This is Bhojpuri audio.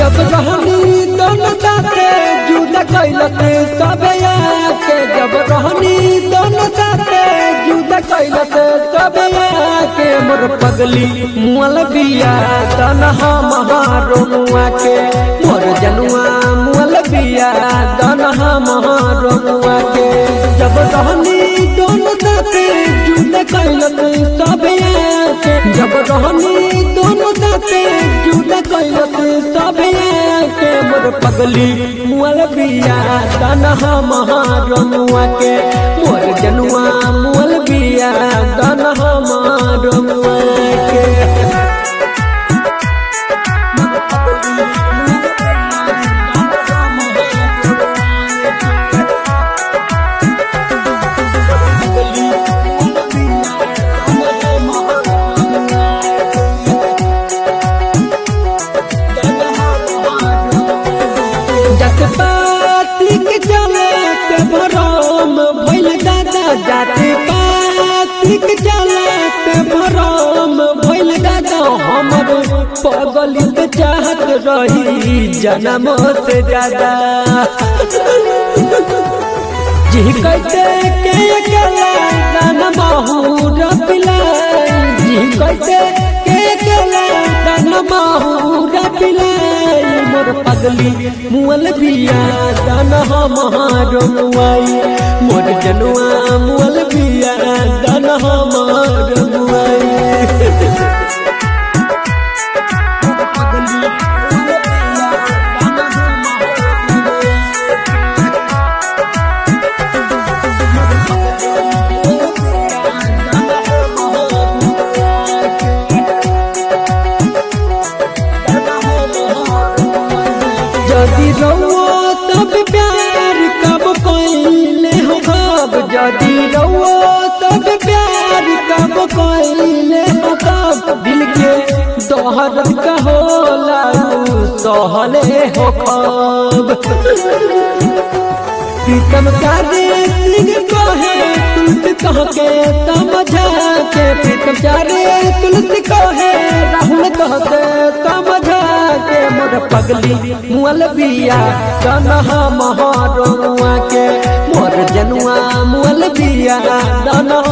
जब रहनी दोनों साथे जुदा कैलते सबे आके जब रहनी दोनों साथे जुदा कैलते सबे आके मोर पगली मुअल बिया तनहा महारो मुआ के मोर जनुआ मुअल बिया तनहा महारो मुआ के जब रहनी दोनों साथे जुदा कैलते सबे आके जब रहनी दोनों साथे जुदा कैलते सबे आके मोर पगली मुअल बिया तनहा महारो मुआ के मोर जनुआ मुअल बिया तनहा महारो मुआ के जत पाती के चले के भरम भइल दादा जात पाती के चले के भरम भइल दादा हमर पगली के चाहत रही जन्म से ज्यादा जी कहते के अकेला दाना mahura पिलाई जी कहते के अकेला दाना mahura पिलाई मोर पगली मुअल बिया दाना हमारो मुआई मोर जनुआ मुअल बिया दाना हमारो मुआई जदि रउओ तब प्यार कब कइले हो कब जदि रउओ तब प्यार कब कइले हो कब दिल के दोहर का होला उ सहले हो कब प्रीतम चारे सिंह कहे तुलसी कह के समझा के प्रीतम चारे तुलसी कहे राहुल कह के समझा के मोर पगली मुअल बिया कनहा महारुआ के मोर जनुआ मुअल बिया दनहा